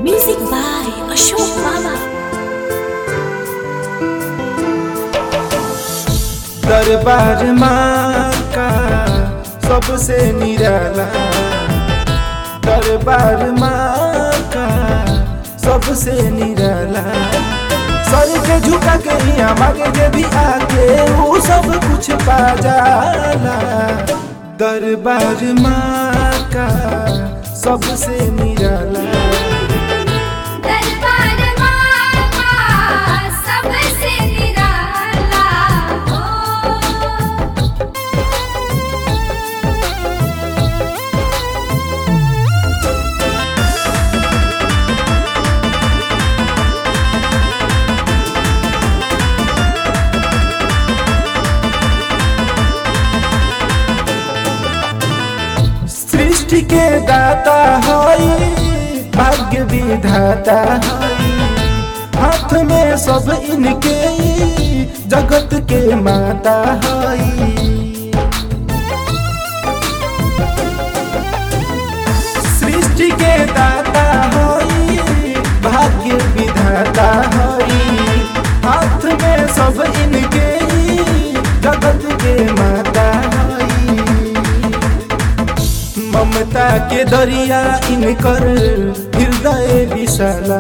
Music by Ashok Baba. दरबार माँ का सबसे निराला दरबार माँ का सबसे निराला सर के झुका के यहाँ मांगे जे भी आके वो सब कुछ पा जाला दरबार माँ का सबसे निराला दरबार माता सबसे निराला हो सृष्टि के दाता हई भाग्य विधाता हई हाथ में सब इनके ई, जगत के माता हई सृष्टि के दाता हई भाग्य विधाता हई हाथ में सब इनके ई, जगत के माता हई ममता के दरिया इनकर हृदय विशाला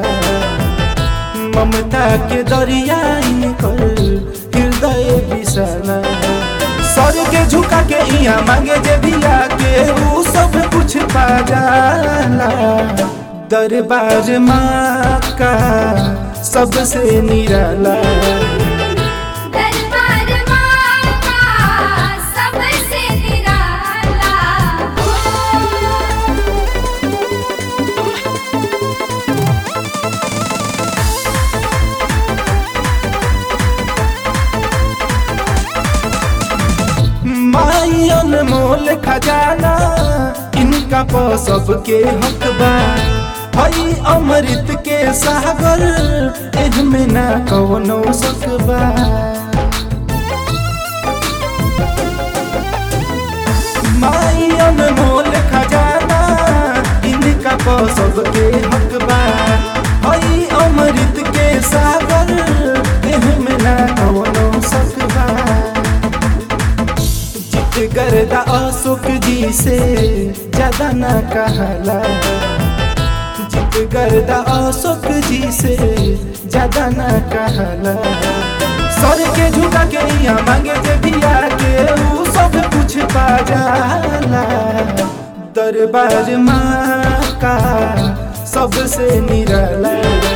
ममता के दरिया इनकर हृदय विशाला सर के झुका के यहाँ मांगे जे भी आके वो सब कुछ पा जाला दरबार माँ का सबसे निराला दरबार माता सबसे निराला हो माई अनमोल खजाना इनका प सबके हक बा हई अमृत के सागर एहमे ना कवनो शक बा माई अनमोल खजाना इनका प सबके हक बा हई अमृत के सागर एहमे ना कवनो शक बा जित गर्दा अशोक जी से ज्यादा ना कहला जित गर्दा अशोक जी से ज्यादा ना कहला सर के झुका के यहाँ मांगे जे भी आके वो सब कुछ पा जाला दरबार माँ का सबसे निराला